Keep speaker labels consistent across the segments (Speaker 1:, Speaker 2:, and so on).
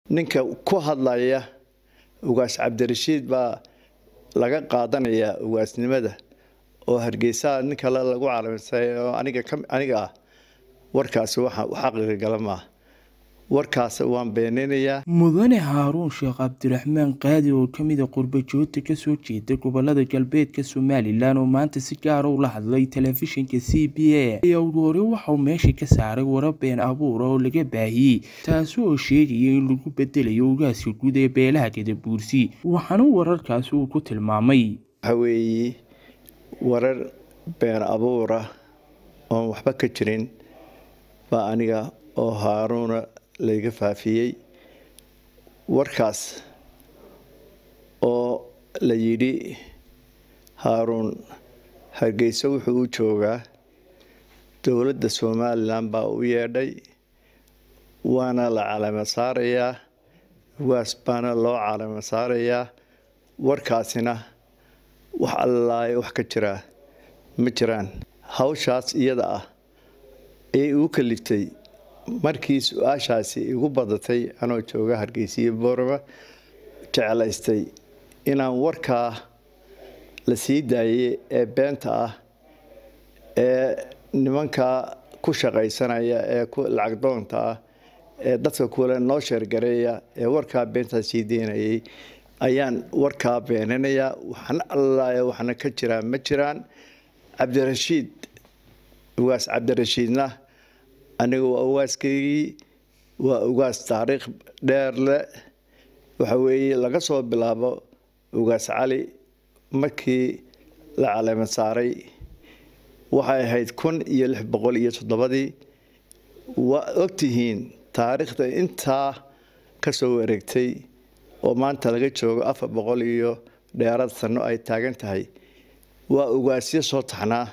Speaker 1: ninka ku hadlaya ugaas cabdirashiid baa laga qaadanayaa ugaasnimada oo hargeysa nin kale lagu calaamsay oo aniga aniga ah warkaasi waxa xaqiiqa gala maaha warkaas waan beeninayaa
Speaker 2: mudane haaruun sheekh cabdiraxmaan qaadi oo kamida qurbajoogta kasoo jeeda gobolada galbeedka somalilan oo maanta si gaara ula hadlay telefishinka c b a ayaa ugu hore waxauu meesha ka saaray warar been abuura oo laga baahiyey taasi oo sheegaya in lagu bedelayo ugaaska guud ee beelaha gadabuursi waxaana wararkaasi uu ku tilmaamay
Speaker 1: waxaweeye warar been abuura oon waxba ka jirin baa aniga oo haaruuna layga faafiyey warkaas oo la yidhi haaruun hargeysa wuxuu u joogaa dowladda somalilan baa u yeedhay waana la calamo saarayaa ugaas baana loo calamo saarayaa warkaasina wax allaayo wax ka jiraa ma jiraan hawshaas iyada ah ee igu kaliftay markii su-aashaasi igu badatay anoo jooga hargeysiyo boorama jeclaystay inaan warkaa la sii daayay ee beenta ah ee nimankaa ku shaqaysanaya ee lacag doonta ah ee dadka kule noo sheergareeya ee warkaa beentaa sii deynayay ayaan warkaa beeninayaa waxna allaaya waxna ka jiraan ma jiraan cabdirashiid ugaas cabdirashiidna aniga waa ugaaskaygii waa ugaas taariikh dheer leh waxa weeye laga soo bilaabo ugaas cali markii la caleema saaray waxay ahayd kun iyo lix boqol iyo toddobadii waa ogtihiin taariikhda intaa ka soo wareegtay oo maanta laga joogo afar boqol iyo dheeraad sanno ay taagan tahay waa ugaasyo soo taxnaa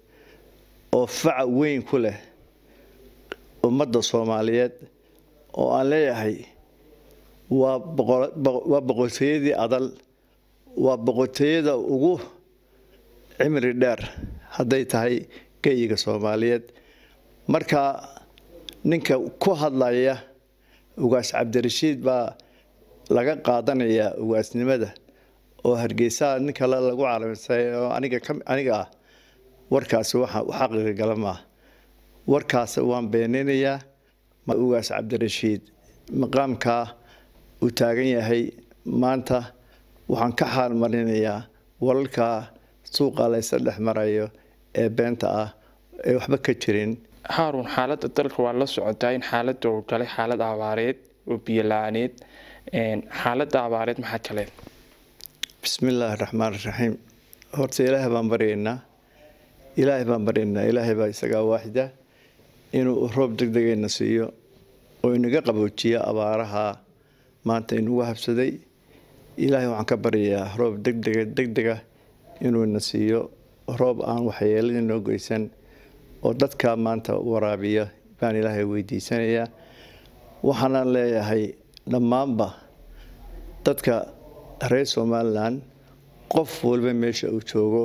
Speaker 1: oo faca weyn ku leh ummadda soomaaliyeed oo aan leeyahay waa waa boqortooyadii adal waa boqortooyada ugu cimri dheer hadday tahay geyiga soomaaliyeed marka ninka ku hadlaya ugaas cabdirashiid baa laga qaadanayaa ugaasnimada oo hargeysa nin kale lagu calaamsay oo aniga aniga ah warkaasi waxa xaqiiqa gala maaha warkaas waan beeninayaa ugaas cabdirashiid maqaamkaa uu taagan yahay maanta waxaan ka xaal marinayaa walalkaa suuqa laysa dhex marayo ee beenta ah ee waxba ka jirin
Speaker 3: haaruun xaaladda dalka waa la socotaa in xaaladda uu galay xaalad abaareed oo biyo la-aaneed xaaladda abaareed maxaa kaleed
Speaker 1: bismi illaahi raxmaan raxiim horta ilaahay baan baryaynaa ilaahay baan baryaynaa ilaahay baa isagaa waaxida inuu roob deg degayna siiyo oo inaga qaboojiyo abaaraha maanta inugu habsaday ilaahay waxaan ka baryayaa roob degdega degdega inuuna siiyo roob aan waxyeelada noo geysan oo dadka maanta waraabiya baan ilaahay weydiisanayaa waxaana leeyahay dhammaanba dadka reer somalilan qof walba meesha uu joogo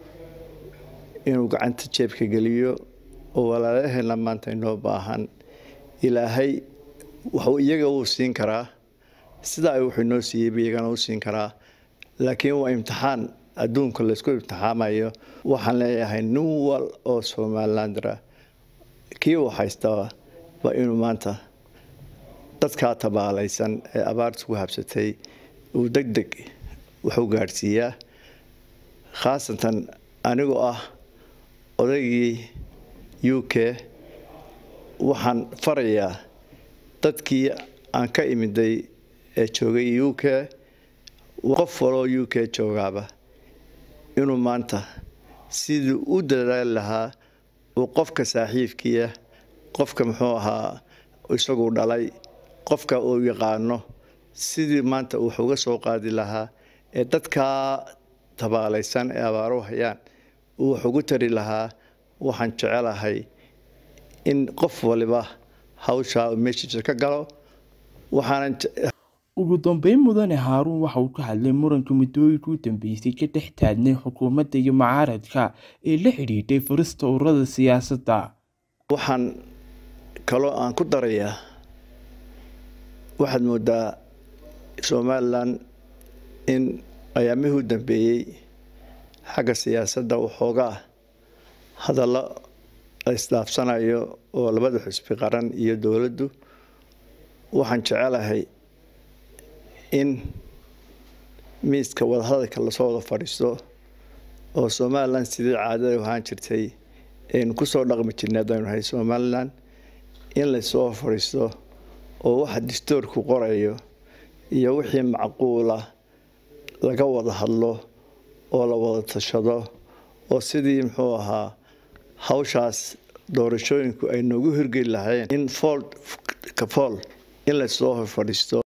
Speaker 1: inuu gacanta jeebka geliyo oo walaalaheena maanta inoo baahan ilaahay waxuu iyaga uu siin karaa sidaa wuxuu inoo siiyeyba iyagana u siin karaa laakiin waa imtixaan adduunka laysku imtixaamayo waxaan leeyahay nin wal oo somalilandra kii uu haystaba waa inuu maanta dadkaa tabaalaysan ee abaarta ku habsatay uu deg deg waxu gaadhsiiyaa khaasatan anigoo ah odaygii u k waxaan farayaa dadkii aan ka imiday ee joogay u k qof waloo u k joogaaba inuu maanta sidii u dadaali lahaa uu qofka saaxiibkiia qofka muxuu ahaa isagu dhalay qofka uu yaqaano sidii maanta wax uga soo qaadi lahaa ee dadkaa tabaalaysan ee abaaru hayaan uu wax ugu tari lahaa waxaan jecelahay in qof waliba hawshaa meeshiisa ka galo waxaanan
Speaker 2: ugu dambeyn mudane haaruun waxa uu ka hadlay muranka muddooyinka u dambeysay ka dhex taagnay xukuumadda iyo mucaaradka ee la xidhiidhay furista ururada siyaasadda
Speaker 1: waxaan kaloo aan ku darayaa waxaad moodaa somalilan in ayaamihii u dambeeyey xagga siyaasadda waxoogaa hadallo la isdhaafsanayo oo labada xusbi qaran iyo dowladdu waxaan jecelahay in miiska wadahadalka lasoo wada fadhiisto oo somalilan sidii caadada ahaan jirtay aynu kusoo dhaqmi jirnay haddaynu nahay somalilan in lasoo fadhiisto oo waxa distoorku qorayo iyo wixii macquula laga wada hadlo oo la wada tashado oo sidii muxuu ahaa hawshaas doorashooyinku ay noogu hirgeli lahayn in fool ka fool in lasoo fadhiisto